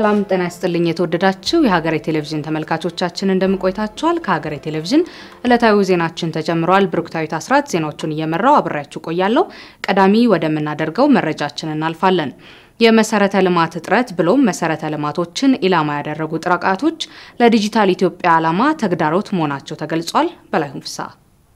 ሰላም ጤና ይስጥልኝ። የተወደዳችሁ የሀገሬ ቴሌቪዥን ተመልካቾቻችን እንደምንቆይታችኋል። ከሀገሬ ቴሌቪዥን ዕለታዊ ዜናችን ተጀምረዋል። ብሩክታዊት አስራት ዜናዎቹን እየመራው አብሬያችሁ ቆያለሁ። ቀዳሚ ወደምናደርገው መረጃችን እናልፋለን። የመሰረተ ልማት እጥረት ብሎም መሰረተ ልማቶችን ኢላማ ያደረጉ ጥቃቶች ለዲጂታል ኢትዮጵያ ዓላማ ተግዳሮት መሆናቸው ተገልጿል። በላይሁን ፍስሐ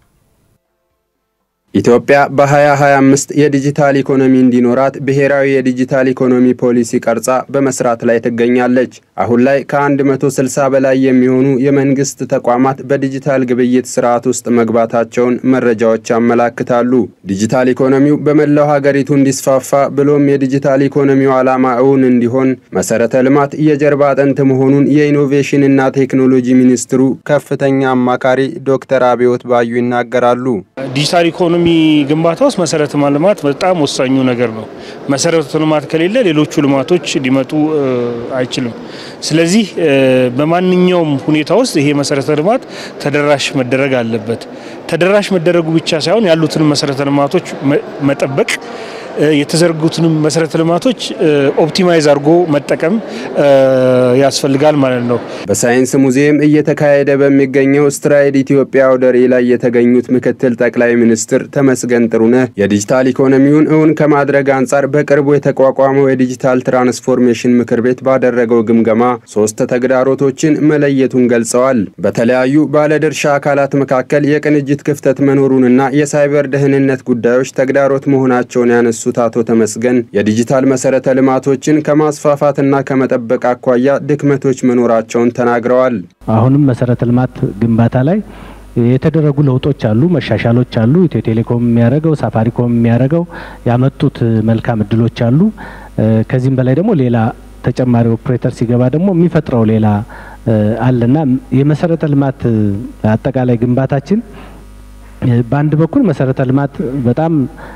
ኢትዮጵያ በ2025 የዲጂታል ኢኮኖሚ እንዲኖራት ብሔራዊ የዲጂታል ኢኮኖሚ ፖሊሲ ቀርጻ በመስራት ላይ ትገኛለች። አሁን ላይ ከ160 በላይ የሚሆኑ የመንግስት ተቋማት በዲጂታል ግብይት ስርዓት ውስጥ መግባታቸውን መረጃዎች ያመላክታሉ። ዲጂታል ኢኮኖሚው በመላው ሀገሪቱ እንዲስፋፋ ብሎም የዲጂታል ኢኮኖሚው ዓላማ እውን እንዲሆን መሰረተ ልማት የጀርባ አጥንት መሆኑን የኢኖቬሽንና ቴክኖሎጂ ሚኒስትሩ ከፍተኛ አማካሪ ዶክተር አብዮት ባዩ ይናገራሉ። ዲጂታል ኢኮኖሚ ግንባታ ውስጥ መሰረተ ልማት በጣም ወሳኙ ነገር ነው። መሰረተ ልማት ከሌለ ሌሎቹ ልማቶች ሊመጡ አይችልም። ስለዚህ በማንኛውም ሁኔታ ውስጥ ይሄ መሰረተ ልማት ተደራሽ መደረግ አለበት። ተደራሽ መደረጉ ብቻ ሳይሆን ያሉትን መሰረተ ልማቶች መጠበቅ የተዘረጉትንም መሰረተ ልማቶች ኦፕቲማይዝ አድርጎ መጠቀም ያስፈልጋል ማለት ነው። በሳይንስ ሙዚየም እየተካሄደ በሚገኘው ስትራይድ ኢትዮጵያ አውደ ርዕይ ላይ የተገኙት ምክትል ጠቅላይ ሚኒስትር ተመስገን ጥሩነህ የዲጂታል ኢኮኖሚውን እውን ከማድረግ አንጻር በቅርቡ የተቋቋመው የዲጂታል ትራንስፎርሜሽን ምክር ቤት ባደረገው ግምገማ ሶስት ተግዳሮቶችን መለየቱን ገልጸዋል። በተለያዩ ባለድርሻ አካላት መካከል የቅንጅት ክፍተት መኖሩንና የሳይበር ደህንነት ጉዳዮች ተግዳሮት መሆናቸውን ያነሱት አቶ ተመስገን የዲጂታል መሰረተ ልማቶችን ከማስፋፋትና ከመጠበቅ አኳያ ድክመቶች መኖራቸውን ተናግረዋል። አሁንም መሰረተ ልማት ግንባታ ላይ የተደረጉ ለውጦች አሉ፣ መሻሻሎች አሉ። ኢትዮ ቴሌኮም የሚያደርገው ሳፋሪኮም የሚያደርገው ያመጡት መልካም እድሎች አሉ። ከዚህም በላይ ደግሞ ሌላ ተጨማሪ ኦፕሬተር ሲገባ ደግሞ የሚፈጥረው ሌላ አለና የመሰረተ ልማት አጠቃላይ ግንባታችን በአንድ በኩል መሰረተ ልማት በጣም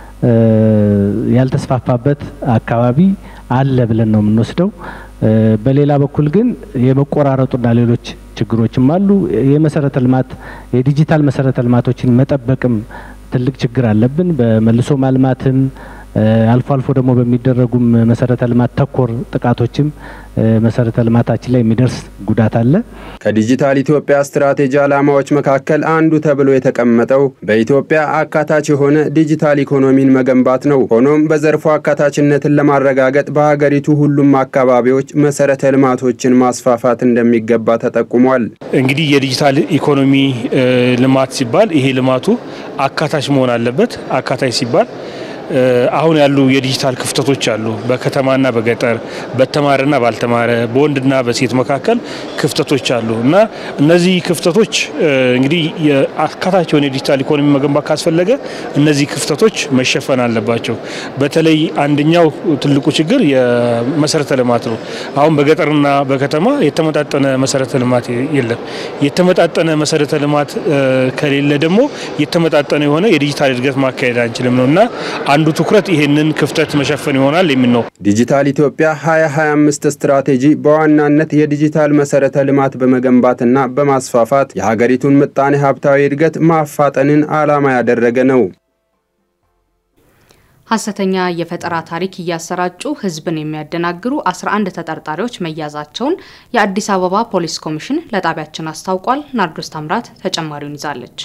ያልተስፋፋበት አካባቢ አለ ብለን ነው የምንወስደው። በሌላ በኩል ግን የመቆራረጡና ሌሎች ችግሮችም አሉ። የመሰረተ ልማት የዲጂታል መሰረተ ልማቶችን መጠበቅም ትልቅ ችግር አለብን። በመልሶ ማልማትም አልፎ አልፎ ደግሞ በሚደረጉም መሰረተ ልማት ተኮር ጥቃቶችም መሰረተ ልማታችን ላይ የሚደርስ ጉዳት አለ። ከዲጂታል ኢትዮጵያ ስትራቴጂ ዓላማዎች መካከል አንዱ ተብሎ የተቀመጠው በኢትዮጵያ አካታች የሆነ ዲጂታል ኢኮኖሚን መገንባት ነው። ሆኖም በዘርፉ አካታችነትን ለማረጋገጥ በሀገሪቱ ሁሉም አካባቢዎች መሰረተ ልማቶችን ማስፋፋት እንደሚገባ ተጠቁሟል። እንግዲህ የዲጂታል ኢኮኖሚ ልማት ሲባል ይሄ ልማቱ አካታች መሆን አለበት። አካታች ሲባል አሁን ያሉ የዲጂታል ክፍተቶች አሉ። በከተማና በገጠር በተማረና ባልተማረ በወንድና በሴት መካከል ክፍተቶች አሉ እና እነዚህ ክፍተቶች እንግዲህ አካታች የሆነ የዲጂታል ኢኮኖሚ መገንባት ካስፈለገ እነዚህ ክፍተቶች መሸፈን አለባቸው። በተለይ አንደኛው ትልቁ ችግር የመሰረተ ልማት ነው። አሁን በገጠርና በከተማ የተመጣጠነ መሰረተ ልማት የለም። የተመጣጠነ መሰረተ ልማት ከሌለ ደግሞ የተመጣጠነ የሆነ የዲጂታል እድገት ማካሄድ አንችልም ነው እና አንዱ ትኩረት ይሄንን ክፍተት መሸፈን ይሆናል የሚል ነው። ዲጂታል ኢትዮጵያ 2025 ስትራቴጂ በዋናነት የዲጂታል መሰረተ ልማት በመገንባትና በማስፋፋት የሀገሪቱን ምጣኔ ሀብታዊ እድገት ማፋጠንን ዓላማ ያደረገ ነው። ሐሰተኛ የፈጠራ ታሪክ እያሰራጩ ሕዝብን የሚያደናግሩ 11 ተጠርጣሪዎች መያዛቸውን የአዲስ አበባ ፖሊስ ኮሚሽን ለጣቢያችን አስታውቋል። ናርዶስ ታምራት ተጨማሪውን ይዛለች።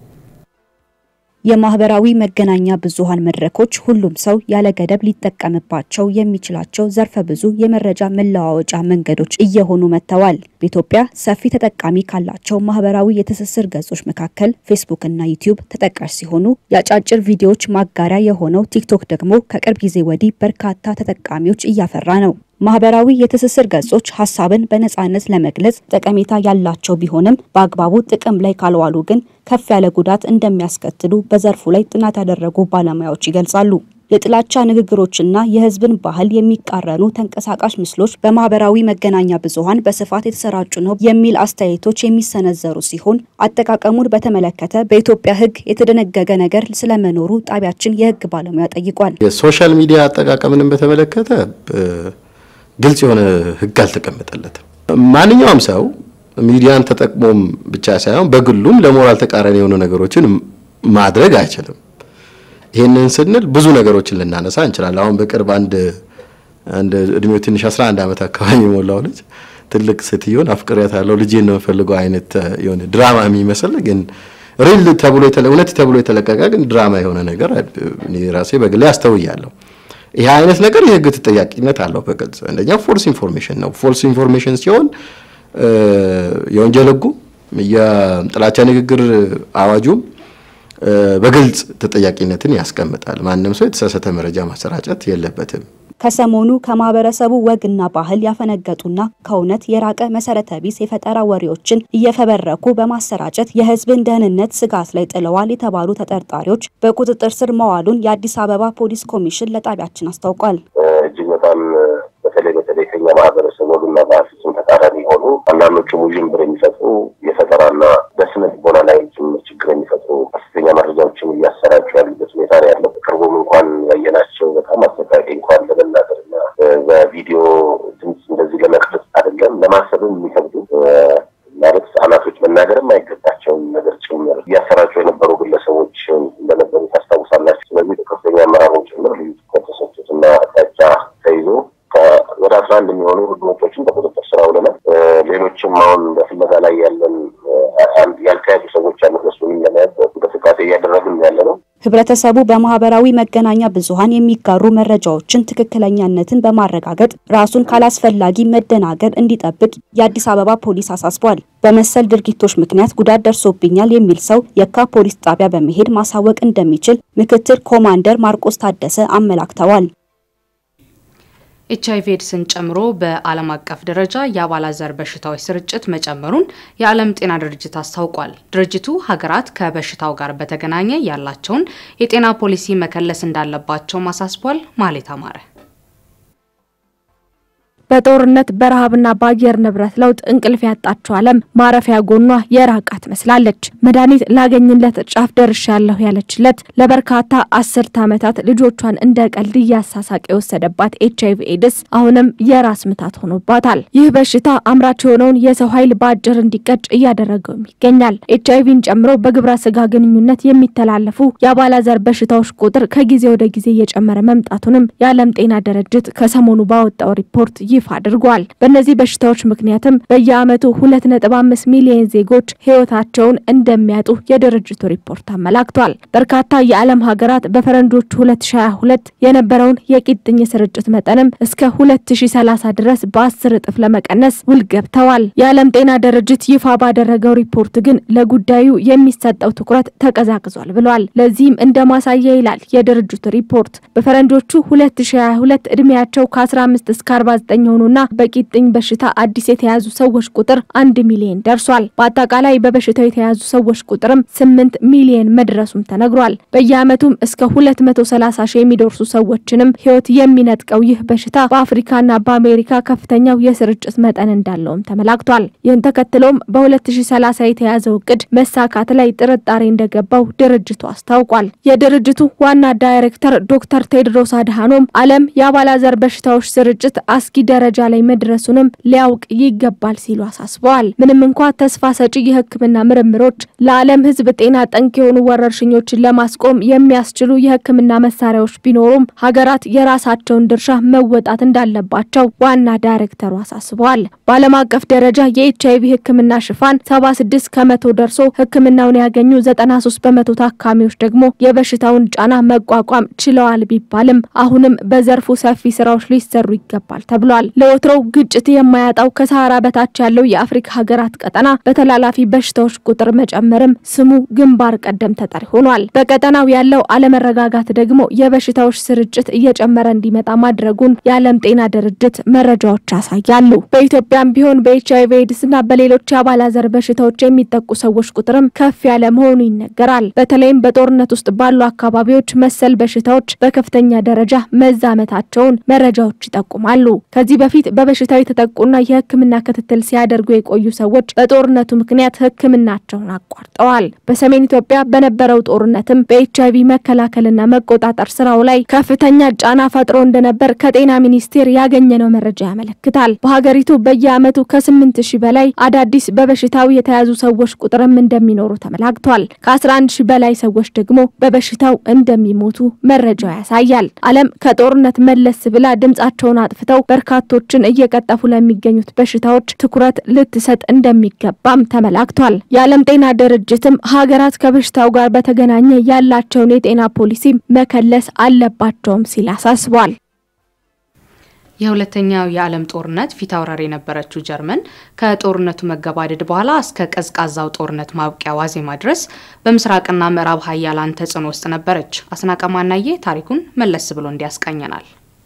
የማህበራዊ መገናኛ ብዙሃን መድረኮች ሁሉም ሰው ያለ ገደብ ሊጠቀምባቸው የሚችላቸው ዘርፈ ብዙ የመረጃ መለዋወጫ መንገዶች እየሆኑ መጥተዋል። በኢትዮጵያ ሰፊ ተጠቃሚ ካላቸው ማህበራዊ የትስስር ገጾች መካከል ፌስቡክ እና ዩቲዩብ ተጠቃሽ ሲሆኑ የአጫጭር ቪዲዮዎች ማጋሪያ የሆነው ቲክቶክ ደግሞ ከቅርብ ጊዜ ወዲህ በርካታ ተጠቃሚዎች እያፈራ ነው። ማህበራዊ የትስስር ገጾች ሀሳብን በነጻነት ለመግለጽ ጠቀሜታ ያላቸው ቢሆንም በአግባቡ ጥቅም ላይ ካልዋሉ ግን ከፍ ያለ ጉዳት እንደሚያስከትሉ በዘርፉ ላይ ጥናት ያደረጉ ባለሙያዎች ይገልጻሉ። የጥላቻ ንግግሮችና የህዝብን ባህል የሚቃረኑ ተንቀሳቃሽ ምስሎች በማህበራዊ መገናኛ ብዙሃን በስፋት የተሰራጩ ነው የሚል አስተያየቶች የሚሰነዘሩ ሲሆን አጠቃቀሙን በተመለከተ በኢትዮጵያ ሕግ የተደነገገ ነገር ስለመኖሩ ጣቢያችን የሕግ ባለሙያ ጠይቋል። የሶሻል ሚዲያ አጠቃቀምንም በተመለከተ ግልጽ የሆነ ሕግ አልተቀመጠለትም። ማንኛውም ሰው ሚዲያን ተጠቅሞም ብቻ ሳይሆን በግሉም ለሞራል ተቃራኒ የሆኑ ነገሮችን ማድረግ አይችልም። ይህንን ስንል ብዙ ነገሮችን ልናነሳ እንችላለን። አሁን በቅርብ አንድ አንድ እድሜው ትንሽ 11 ዓመት አካባቢ የሞላው ልጅ ትልቅ ሴትዮን አፍቅሪያት ያለው ልጄን ነው የምፈልገው አይነት የሆነ ድራማ የሚመስል ግን ሪል ተብሎ እውነት ተብሎ የተለቀቀ ግን ድራማ የሆነ ነገር እኔ ራሴ በግሌ አስተውያለሁ። ይህ አይነት ነገር የህግ ተጠያቂነት አለው። በግልጽ አንደኛ ፎልስ ኢንፎርሜሽን ነው። ፎልስ ኢንፎርሜሽን ሲሆን የወንጀል ህጉ የጥላቻ ንግግር አዋጁም በግልጽ ተጠያቂነትን ያስቀምጣል። ማንም ሰው የተሳሳተ መረጃ ማሰራጨት የለበትም። ከሰሞኑ ከማህበረሰቡ ወግና ባህል ያፈነገጡና ከእውነት የራቀ መሰረተ ቢስ የፈጠራ ወሬዎችን እየፈበረኩ በማሰራጨት የህዝብን ደህንነት ስጋት ላይ ጥለዋል የተባሉ ተጠርጣሪዎች በቁጥጥር ስር መዋሉን የአዲስ አበባ ፖሊስ ኮሚሽን ለጣቢያችን አስታውቋል። እጅግ በጣም በተለይ በተለይ ከኛ ማህበረሰብ ወግና ባህል ፍጹም ተቃራኒ የሆኑ አንዳንዶቹም ውዥንብር የሚፈጥሩ የፈጠራና በስነ ልቦና ላይ ጭምር ችግር የሚፈጥሩ ሐሰተኛ መረጃዎችን እያሰራጩ ያሉበት ሁኔታ ነው ያለው። ቅርቡም እንኳን ያየናቸው በጣም አሰቃቂ እንኳን ለመናገርና በቪዲዮ ድምፅ እንደዚህ ለመቅረጽ አይደለም ለማሰብም የሚከብዱ ማለት ህጻናቶች መናገርም አይገባቸውም ነገር ጭምር እያሰራጩ የነበሩ ግለሰቦች እንደነበሩ ታስታውሳላችሁ። ስለዚህ በከፍተኛ አመራሮች ጭምር ልዩ ትኩረት ተሰጥቶትና አቅጣጫ ተይዞ ወደ አስራ አንድ የሚሆኑ ህገወጦችን በቁጥጥር ስር አውለናል። ሌሎችም አሁን በፍለጋ ላይ ያለን ያልተያዙ ሰዎች አሉ። እነሱንም ለመያዝ እንቅስቃሴ እያደረግን ያለ ነው። ህብረተሰቡ በማህበራዊ መገናኛ ብዙሃን የሚጋሩ መረጃዎችን ትክክለኛነትን በማረጋገጥ ራሱን ካላስፈላጊ መደናገር እንዲጠብቅ የአዲስ አበባ ፖሊስ አሳስቧል። በመሰል ድርጊቶች ምክንያት ጉዳት ደርሶብኛል የሚል ሰው የካ ፖሊስ ጣቢያ በመሄድ ማሳወቅ እንደሚችል ምክትል ኮማንደር ማርቆስ ታደሰ አመላክተዋል። ኤች አይቪ ኤድስን ጨምሮ በዓለም አቀፍ ደረጃ የአባላዘር በሽታዎች ስርጭት መጨመሩን የዓለም ጤና ድርጅት አስታውቋል። ድርጅቱ ሀገራት ከበሽታው ጋር በተገናኘ ያላቸውን የጤና ፖሊሲ መከለስ እንዳለባቸው አሳስቧል። ማሌት አማረ በጦርነት በረሃብና በአየር ንብረት ለውጥ እንቅልፍ ያጣችው ዓለም ማረፊያ ጎኗ የራቃ ትመስላለች። መድኃኒት ላገኝለት ጫፍ ደርሻለሁ ያለችለት ለበርካታ አስርተ ዓመታት ልጆቿን እንደ ቀልድ እያሳሳቅ የወሰደባት ኤች አይቪ ኤድስ አሁንም የራስ ምታት ሆኖባታል። ይህ በሽታ አምራች የሆነውን የሰው ኃይል በአጭር እንዲቀጭ እያደረገውም ይገኛል። ኤች አይቪን ጨምሮ በግብረ ስጋ ግንኙነት የሚተላለፉ የአባላዘር በሽታዎች ቁጥር ከጊዜ ወደ ጊዜ እየጨመረ መምጣቱንም የዓለም ጤና ድርጅት ከሰሞኑ ባወጣው ሪፖርት ይፋ አድርጓል። በእነዚህ በሽታዎች ምክንያትም በየዓመቱ 2.5 ሚሊዮን ዜጎች ሕይወታቸውን እንደሚያጡ የድርጅቱ ሪፖርት አመላክቷል። በርካታ የዓለም ሀገራት በፈረንጆቹ 2022 የነበረውን የቂጥኝ ስርጭት መጠንም እስከ 2030 ድረስ በ10 እጥፍ ለመቀነስ ውል ገብተዋል። የዓለም ጤና ድርጅት ይፋ ባደረገው ሪፖርት ግን ለጉዳዩ የሚሰጠው ትኩረት ተቀዛቅዟል ብሏል። ለዚህም እንደ ማሳያ ይላል የድርጅቱ ሪፖርት በፈረንጆቹ 2022 እድሜያቸው ከ15 እስከ 49 የሆኑና በቂጥኝ በሽታ አዲስ የተያዙ ሰዎች ቁጥር አንድ ሚሊዮን ደርሷል። በአጠቃላይ በበሽታው የተያዙ ሰዎች ቁጥርም ስምንት ሚሊዮን መድረሱም ተነግሯል። በየዓመቱም እስከ 230 ሺህ የሚደርሱ ሰዎችንም ሕይወት የሚነጥቀው ይህ በሽታ በአፍሪካና በአሜሪካ ከፍተኛው የስርጭት መጠን እንዳለውም ተመላክቷል። ይህን ተከትሎም በ2030 የተያዘው እቅድ መሳካት ላይ ጥርጣሬ እንደገባው ድርጅቱ አስታውቋል። የድርጅቱ ዋና ዳይሬክተር ዶክተር ቴድሮስ አድሃኖም ዓለም የአባላዘር በሽታዎች ስርጭት አስጊ ደረጃ ላይ መድረሱንም ሊያውቅ ይገባል ሲሉ አሳስበዋል። ምንም እንኳ ተስፋ ሰጪ የሕክምና ምርምሮች ለዓለም ሕዝብ ጤና ጠንቅ የሆኑ ወረርሽኞችን ለማስቆም የሚያስችሉ የሕክምና መሳሪያዎች ቢኖሩም ሀገራት የራሳቸውን ድርሻ መወጣት እንዳለባቸው ዋና ዳይሬክተሩ አሳስበዋል። በዓለም አቀፍ ደረጃ የኤች አይቪ ሕክምና ሽፋን 76 ከመቶ ደርሶ ሕክምናውን ያገኙ 93 በመቶ ታካሚዎች ደግሞ የበሽታውን ጫና መቋቋም ችለዋል ቢባልም አሁንም በዘርፉ ሰፊ ስራዎች ሊሰሩ ይገባል ተብሏል። ለወትሮው ግጭት የማያጣው ከሰሃራ በታች ያለው የአፍሪካ ሀገራት ቀጠና በተላላፊ በሽታዎች ቁጥር መጨመርም ስሙ ግንባር ቀደም ተጠሪ ሆኗል። በቀጠናው ያለው አለመረጋጋት ደግሞ የበሽታዎች ስርጭት እየጨመረ እንዲመጣ ማድረጉን የዓለም ጤና ድርጅት መረጃዎች ያሳያሉ። በኢትዮጵያም ቢሆን በኤች አይቪ ኤድስና በሌሎች የአባላዘር በሽታዎች የሚጠቁ ሰዎች ቁጥርም ከፍ ያለ መሆኑ ይነገራል። በተለይም በጦርነት ውስጥ ባሉ አካባቢዎች መሰል በሽታዎች በከፍተኛ ደረጃ መዛመታቸውን መረጃዎች ይጠቁማሉ። ከዚህ ከዚህ በፊት በበሽታው የተጠቁና የሕክምና ክትትል ሲያደርጉ የቆዩ ሰዎች በጦርነቱ ምክንያት ሕክምናቸውን አቋርጠዋል። በሰሜን ኢትዮጵያ በነበረው ጦርነትም በኤች አይቪ መከላከልና መቆጣጠር ስራው ላይ ከፍተኛ ጫና ፈጥሮ እንደነበር ከጤና ሚኒስቴር ያገኘነው መረጃ ያመለክታል። በሀገሪቱ በየዓመቱ ከስምንት ሺህ በላይ አዳዲስ በበሽታው የተያዙ ሰዎች ቁጥርም እንደሚኖሩ ተመላክቷል። ከ11 ሺህ በላይ ሰዎች ደግሞ በበሽታው እንደሚሞቱ መረጃው ያሳያል። ዓለም ከጦርነት መለስ ብላ ድምጻቸውን አጥፍተው በርካቶችን እየቀጠፉ ለሚገኙት በሽታዎች ትኩረት ልትሰጥ እንደሚገባም ተመላክቷል። የዓለም ጤና ድርጅትም ሀገራት ከበሽታው ጋር በተገናኘ ያላቸውን የጤና ፖሊሲ መከለስ አለባቸውም ሲል አሳስቧል። የሁለተኛው የዓለም ጦርነት ፊት አውራሪ የነበረችው ጀርመን ከጦርነቱ መገባደድ በኋላ እስከ ቀዝቃዛው ጦርነት ማብቂያ ዋዜማ ድረስ በምስራቅና ምዕራብ ሀያላን ተጽዕኖ ውስጥ ነበረች። አስናቀ ማናዬ ታሪኩን መለስ ብሎ እንዲያስቃኘናል።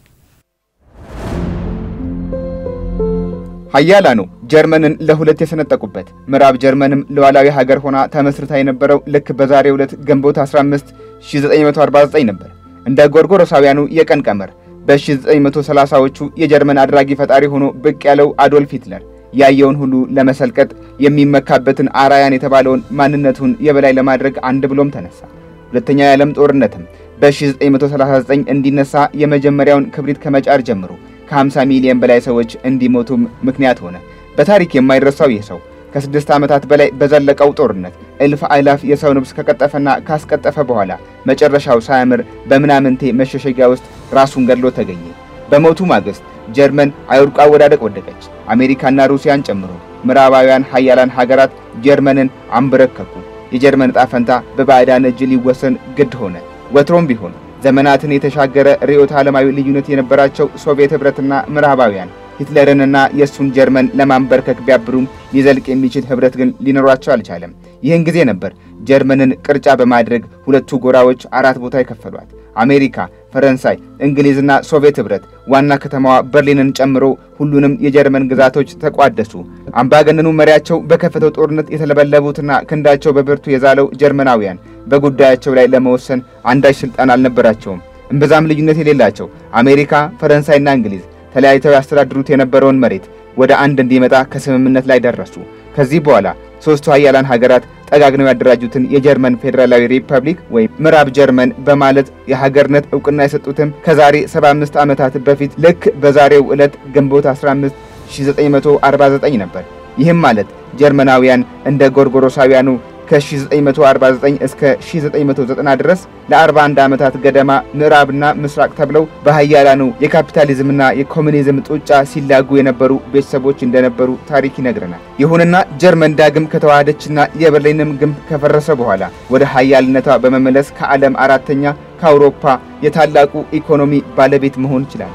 ሀያላኑ ጀርመንን ለሁለት የሰነጠቁበት ምዕራብ ጀርመንም ሉዓላዊ ሀገር ሆና ተመስርታ የነበረው ልክ በዛሬው ዕለት ግንቦት 15 1949 ነበር። እንደ ጎርጎሮሳውያኑ የቀን ቀመር በ1930ዎቹ የጀርመን አድራጊ ፈጣሪ ሆኖ ብቅ ያለው አዶልፍ ሂትለር ያየውን ሁሉ ለመሰልቀጥ የሚመካበትን አራያን የተባለውን ማንነቱን የበላይ ለማድረግ አንድ ብሎም ተነሳ። ሁለተኛው የዓለም ጦርነትም በ1939 እንዲነሳ የመጀመሪያውን ክብሪት ከመጫር ጀምሮ ከ50 ሚሊዮን በላይ ሰዎች እንዲሞቱም ምክንያት ሆነ። በታሪክ የማይረሳው ይህ ሰው ከስድስት ዓመታት በላይ በዘለቀው ጦርነት እልፍ አእላፍ የሰው ነፍስ ከቀጠፈና ካስቀጠፈ በኋላ መጨረሻው ሳያምር በምናምንቴ መሸሸጊያ ውስጥ ራሱን ገድሎ ተገኘ። በሞቱ ማግስት ጀርመን አይውድቋ ወዳደቅ ወደቀች። አሜሪካና ሩሲያን ጨምሮ ምዕራባውያን ሀያላን ሀገራት ጀርመንን አንበረከኩ። የጀርመን ዕጣ ፈንታ በባዕዳን እጅ ሊወሰን ግድ ሆነ። ወትሮም ቢሆን ዘመናትን የተሻገረ ርዕዮተ ዓለማዊ ልዩነት የነበራቸው ሶቪየት ኅብረትና ምዕራባውያን ሂትለርንና የእሱን ጀርመን ለማንበርከክ ቢያብሩም ሊዘልቅ የሚችል ኅብረት ግን ሊኖራቸው አልቻለም። ይህን ጊዜ ነበር ጀርመንን ቅርጫ በማድረግ ሁለቱ ጎራዎች አራት ቦታ የከፈሏት። አሜሪካ፣ ፈረንሳይ፣ እንግሊዝና ሶቪየት ኅብረት ዋና ከተማዋ በርሊንን ጨምሮ ሁሉንም የጀርመን ግዛቶች ተቋደሱ። አምባገነኑ መሪያቸው በከፈተው ጦርነት የተለበለቡትና ክንዳቸው በብርቱ የዛለው ጀርመናውያን በጉዳያቸው ላይ ለመወሰን አንዳች ስልጣን አልነበራቸውም። እምብዛም ልዩነት የሌላቸው አሜሪካ፣ ፈረንሳይና እንግሊዝ ተለያይተው ያስተዳድሩት የነበረውን መሬት ወደ አንድ እንዲመጣ ከስምምነት ላይ ደረሱ። ከዚህ በኋላ ሦስቱ ሀያላን ሀገራት ጠጋግነው ያደራጁትን የጀርመን ፌዴራላዊ ሪፐብሊክ ወይም ምዕራብ ጀርመን በማለት የሀገርነት እውቅና የሰጡትም ከዛሬ 75 ዓመታት በፊት ልክ በዛሬው ዕለት ግንቦት 15 1949 ነበር። ይህም ማለት ጀርመናውያን እንደ ጎርጎሮሳውያኑ ከ1949 እስከ 1990 ድረስ ለ41 ዓመታት ገደማ ምዕራብና ምስራቅ ተብለው በሀያላኑ የካፒታሊዝምና የኮሚኒዝም ጡጫ ሲላጉ የነበሩ ቤተሰቦች እንደነበሩ ታሪክ ይነግረናል። ይሁንና ጀርመን ዳግም ከተዋሃደችና የበርሊንም ግንብ ከፈረሰ በኋላ ወደ ሀያልነቷ በመመለስ ከዓለም አራተኛ ከአውሮፓ የታላቁ ኢኮኖሚ ባለቤት መሆን ይችላል።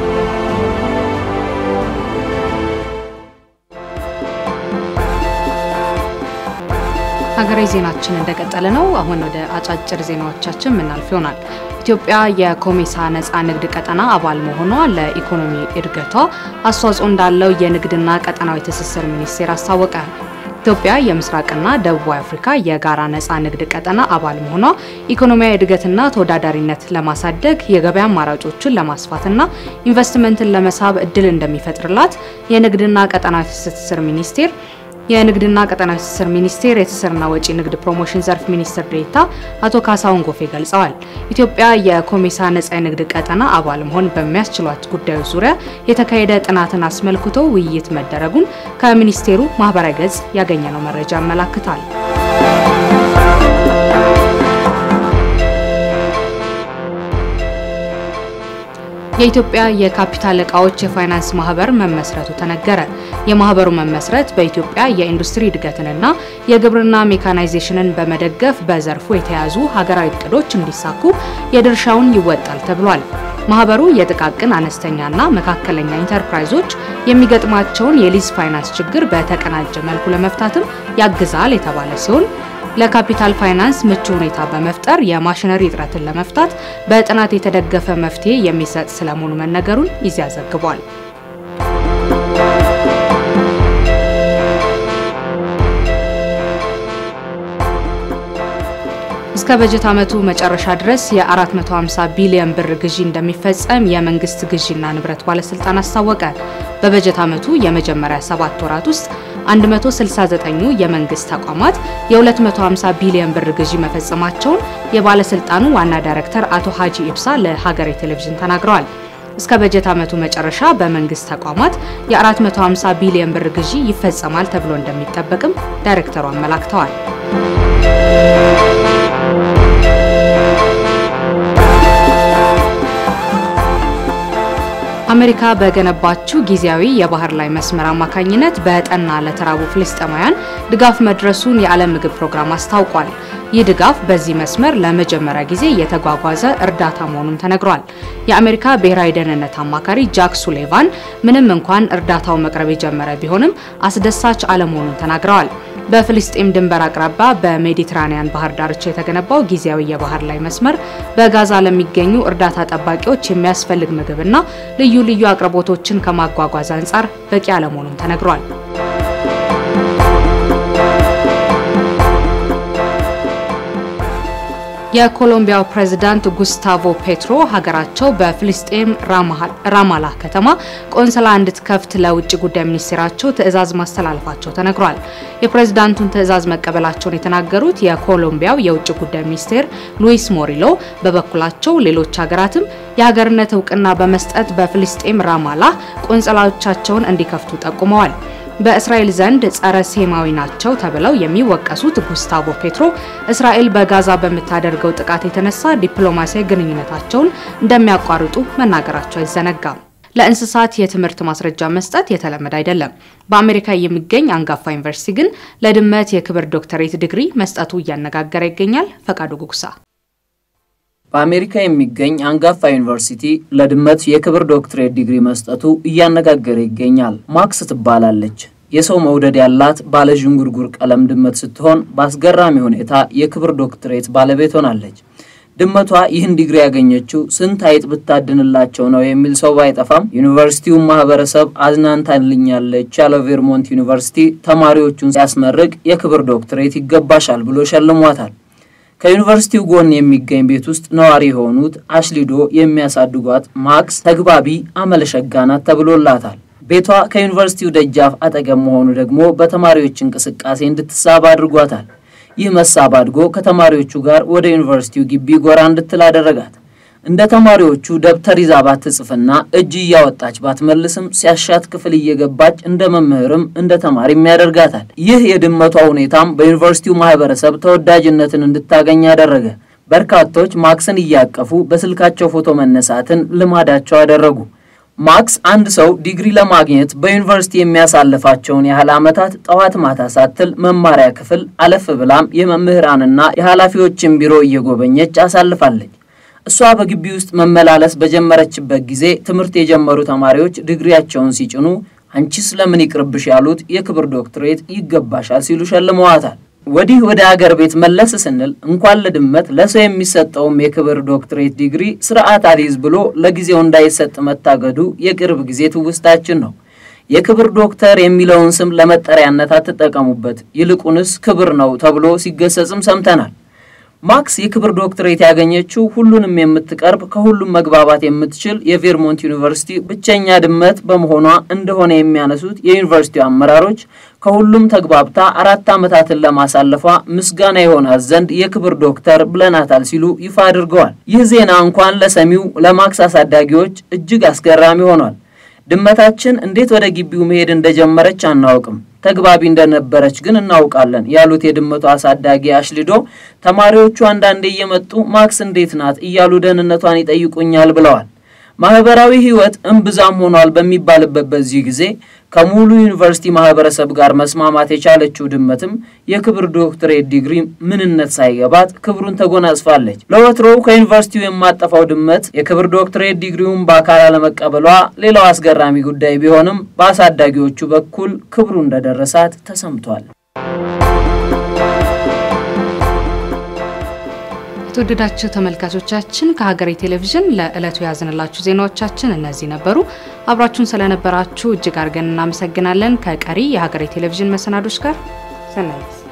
ሀገራዊ ዜናችን እንደቀጠለ ነው። አሁን ወደ አጫጭር ዜናዎቻችን የምናልፍ ይሆናል። ኢትዮጵያ የኮሜሳ ነፃ ንግድ ቀጠና አባል መሆኗ ለኢኮኖሚ እድገቷ አስተዋጽኦ እንዳለው የንግድና ቀጠናዊ ትስስር ሚኒስቴር አስታወቀ። ኢትዮጵያ የምስራቅና ደቡባዊ አፍሪካ የጋራ ነፃ ንግድ ቀጠና አባል መሆኗ ኢኮኖሚያዊ እድገትና ተወዳዳሪነት ለማሳደግ የገበያ አማራጮችን ለማስፋትና ኢንቨስትመንትን ለመሳብ እድል እንደሚፈጥርላት የንግድና ቀጠናዊ ትስስር ሚኒስቴር የንግድና ቀጠናዊ ትስስር ሚኒስቴር የትስስርና ወጪ ንግድ ፕሮሞሽን ዘርፍ ሚኒስትር ዴኤታ አቶ ካሳሁን ጎፌ ገልጸዋል። ኢትዮጵያ የኮሜሳ ነጻ የንግድ ቀጠና አባል መሆን በሚያስችሏት ጉዳዮች ዙሪያ የተካሄደ ጥናትን አስመልክቶ ውይይት መደረጉን ከሚኒስቴሩ ማህበራዊ ገጽ ያገኘነው መረጃ ያመላክታል። የኢትዮጵያ የካፒታል እቃዎች የፋይናንስ ማህበር መመስረቱ ተነገረ። የማህበሩ መመስረት በኢትዮጵያ የኢንዱስትሪ እድገትንና የግብርና ሜካናይዜሽንን በመደገፍ በዘርፉ የተያዙ ሀገራዊ እቅዶች እንዲሳኩ የድርሻውን ይወጣል ተብሏል። ማህበሩ የጥቃቅን አነስተኛና መካከለኛ ኢንተርፕራይዞች የሚገጥማቸውን የሊዝ ፋይናንስ ችግር በተቀናጀ መልኩ ለመፍታትም ያግዛል የተባለ ሲሆን ለካፒታል ፋይናንስ ምቹ ሁኔታ በመፍጠር የማሽነሪ እጥረትን ለመፍታት በጥናት የተደገፈ መፍትሄ የሚሰጥ ስለመሆኑ መነገሩን ኢዜአ ዘግቧል። እስከ በጀት ዓመቱ መጨረሻ ድረስ የ450 ቢሊዮን ብር ግዢ እንደሚፈጸም የመንግስት ግዢና ንብረት ባለስልጣን አስታወቀ። በበጀት ዓመቱ የመጀመሪያ ሰባት ወራት ውስጥ 169ኙ የመንግስት ተቋማት የ250 ቢሊዮን ብር ግዢ መፈጸማቸውን የባለስልጣኑ ዋና ዳይሬክተር አቶ ሀጂ ኢብሳ ለሀገሬ ቴሌቪዥን ተናግረዋል። እስከ በጀት ዓመቱ መጨረሻ በመንግስት ተቋማት የ450 ቢሊዮን ብር ግዢ ይፈጸማል ተብሎ እንደሚጠበቅም ዳይሬክተሩ አመላክተዋል። አሜሪካ በገነባችው ጊዜያዊ የባህር ላይ መስመር አማካኝነት በጠና ለተራቡ ፍልስጤማውያን ድጋፍ መድረሱን የዓለም ምግብ ፕሮግራም አስታውቋል። ይህ ድጋፍ በዚህ መስመር ለመጀመሪያ ጊዜ የተጓጓዘ እርዳታ መሆኑን ተነግሯል። የአሜሪካ ብሔራዊ ደህንነት አማካሪ ጃክ ሱሌቫን ምንም እንኳን እርዳታው መቅረብ የጀመረ ቢሆንም አስደሳች አለመሆኑን ተናግረዋል። በፍልስጤም ድንበር አቅራቢያ በሜዲትራኒያን ባህር ዳርቻ የተገነባው ጊዜያዊ የባህር ላይ መስመር በጋዛ ለሚገኙ እርዳታ ጠባቂዎች የሚያስፈልግ ምግብና ልዩ ልዩ አቅርቦቶችን ከማጓጓዝ አንጻር በቂ አለመሆኑን ተነግሯል። የኮሎምቢያው ፕሬዝዳንት ጉስታቮ ፔትሮ ሀገራቸው በፍልስጤም ራማላ ከተማ ቆንስላ እንድትከፍት ለውጭ ጉዳይ ሚኒስቴራቸው ትዕዛዝ ማስተላለፋቸው ተነግሯል። የፕሬዝዳንቱን ትዕዛዝ መቀበላቸውን የተናገሩት የኮሎምቢያው የውጭ ጉዳይ ሚኒስቴር ሉዊስ ሞሪሎ በበኩላቸው ሌሎች ሀገራትም የሀገርነት እውቅና በመስጠት በፍልስጤም ራማላ ቆንስላዎቻቸውን እንዲከፍቱ ጠቁመዋል። በእስራኤል ዘንድ ጸረ ሴማዊ ናቸው ተብለው የሚወቀሱት ጉስታቮ ፔትሮ እስራኤል በጋዛ በምታደርገው ጥቃት የተነሳ ዲፕሎማሲያዊ ግንኙነታቸውን እንደሚያቋርጡ መናገራቸው አይዘነጋም። ለእንስሳት የትምህርት ማስረጃ መስጠት የተለመደ አይደለም። በአሜሪካ የሚገኝ አንጋፋ ዩኒቨርሲቲ ግን ለድመት የክብር ዶክተሬት ዲግሪ መስጠቱ እያነጋገረ ይገኛል። ፈቃዱ ጉጉሳ በአሜሪካ የሚገኝ አንጋፋ ዩኒቨርሲቲ ለድመት የክብር ዶክትሬት ዲግሪ መስጠቱ እያነጋገረ ይገኛል። ማክስ ትባላለች። የሰው መውደድ ያላት ባለ ዥንጉርጉር ቀለም ድመት ስትሆን በአስገራሚ ሁኔታ የክብር ዶክትሬት ባለቤት ሆናለች። ድመቷ ይህን ዲግሪ ያገኘችው ስንት አይጥ ብታድንላቸው ነው የሚል ሰው ባይጠፋም ዩኒቨርሲቲውን ማህበረሰብ አዝናንታልኛለች ያለው ቬርሞንት ዩኒቨርሲቲ ተማሪዎቹን ሲያስመርቅ የክብር ዶክትሬት ይገባሻል ብሎ ሸልሟታል። ከዩኒቨርሲቲው ጎን የሚገኝ ቤት ውስጥ ነዋሪ የሆኑት አሽሊዶ የሚያሳድጓት ማክስ ተግባቢ አመለሸጋ ናት ተብሎላታል። ቤቷ ከዩኒቨርሲቲው ደጃፍ አጠገብ መሆኑ ደግሞ በተማሪዎች እንቅስቃሴ እንድትሳብ አድርጓታል። ይህ መሳብ አድጎ ከተማሪዎቹ ጋር ወደ ዩኒቨርሲቲው ግቢ ጎራ እንድትል አደረጋት። እንደ ተማሪዎቹ ደብተር ይዛ ባትጽፍና እጅ እያወጣች ባትመልስም ሲያሻት ክፍል እየገባች እንደ መምህርም እንደ ተማሪም ያደርጋታል። ይህ የድመቷ ሁኔታም በዩኒቨርሲቲው ማህበረሰብ ተወዳጅነትን እንድታገኝ ያደረገ። በርካቶች ማክስን እያቀፉ በስልካቸው ፎቶ መነሳትን ልማዳቸው አደረጉ። ማክስ አንድ ሰው ዲግሪ ለማግኘት በዩኒቨርሲቲ የሚያሳልፋቸውን ያህል ዓመታት ጠዋት ማታ ሳትል መማሪያ ክፍል አለፍ ብላም የመምህራንና የኃላፊዎችን ቢሮ እየጎበኘች አሳልፋለች። እሷ በግቢ ውስጥ መመላለስ በጀመረችበት ጊዜ ትምህርት የጀመሩ ተማሪዎች ዲግሪያቸውን ሲጭኑ አንቺስ ለምን ይቅርብሽ ያሉት የክብር ዶክትሬት ይገባሻል ሲሉ ሸልመዋታል። ወዲህ ወደ አገር ቤት መለስ ስንል እንኳን ለድመት ለሰው የሚሰጠውም የክብር ዶክትሬት ዲግሪ ስርዓት አልይዝ ብሎ ለጊዜው እንዳይሰጥ መታገዱ የቅርብ ጊዜ ትውስታችን ነው። የክብር ዶክተር የሚለውን ስም ለመጠሪያነት አትጠቀሙበት፣ ይልቁንስ ክብር ነው ተብሎ ሲገሰጽም ሰምተናል። ማክስ የክብር ዶክትሬት ያገኘችው ሁሉንም የምትቀርብ ከሁሉም መግባባት የምትችል የቬርሞንት ዩኒቨርሲቲ ብቸኛ ድመት በመሆኗ እንደሆነ የሚያነሱት የዩኒቨርሲቲው አመራሮች ከሁሉም ተግባብታ አራት ዓመታትን ለማሳለፏ ምስጋና የሆናት ዘንድ የክብር ዶክተር ብለናታል ሲሉ ይፋ አድርገዋል። ይህ ዜና እንኳን ለሰሚው ለማክስ አሳዳጊዎች እጅግ አስገራሚ ሆኗል። ድመታችን እንዴት ወደ ግቢው መሄድ እንደጀመረች አናውቅም ተግባቢ እንደነበረች ግን እናውቃለን ያሉት የድመቷ አሳዳጊ አሽሊዶ ተማሪዎቹ አንዳንዴ እየመጡ ማክስ እንዴት ናት እያሉ ደህንነቷን ይጠይቁኛል ብለዋል። ማህበራዊ ህይወት እምብዛም ሆኗል በሚባልበት በዚህ ጊዜ ከሙሉ ዩኒቨርሲቲ ማህበረሰብ ጋር መስማማት የቻለችው ድመትም የክብር ዶክትሬት ዲግሪ ምንነት ሳይገባት ክብሩን ተጎናጽፋለች። ለወትሮው ከዩኒቨርሲቲው የማጠፋው ድመት የክብር ዶክትሬት ዲግሪውን በአካል አለመቀበሏ ሌላው አስገራሚ ጉዳይ ቢሆንም በአሳዳጊዎቹ በኩል ክብሩ እንደደረሳት ተሰምቷል። የተወደዳችሁ ተመልካቾቻችን ከሀገሬ ቴሌቪዥን ለዕለቱ ያዝንላችሁ ዜናዎቻችን እነዚህ ነበሩ። አብራችሁን ስለነበራችሁ እጅግ አድርገን እናመሰግናለን። ከቀሪ የሀገሬ ቴሌቪዥን መሰናዶች ጋር ሰናይ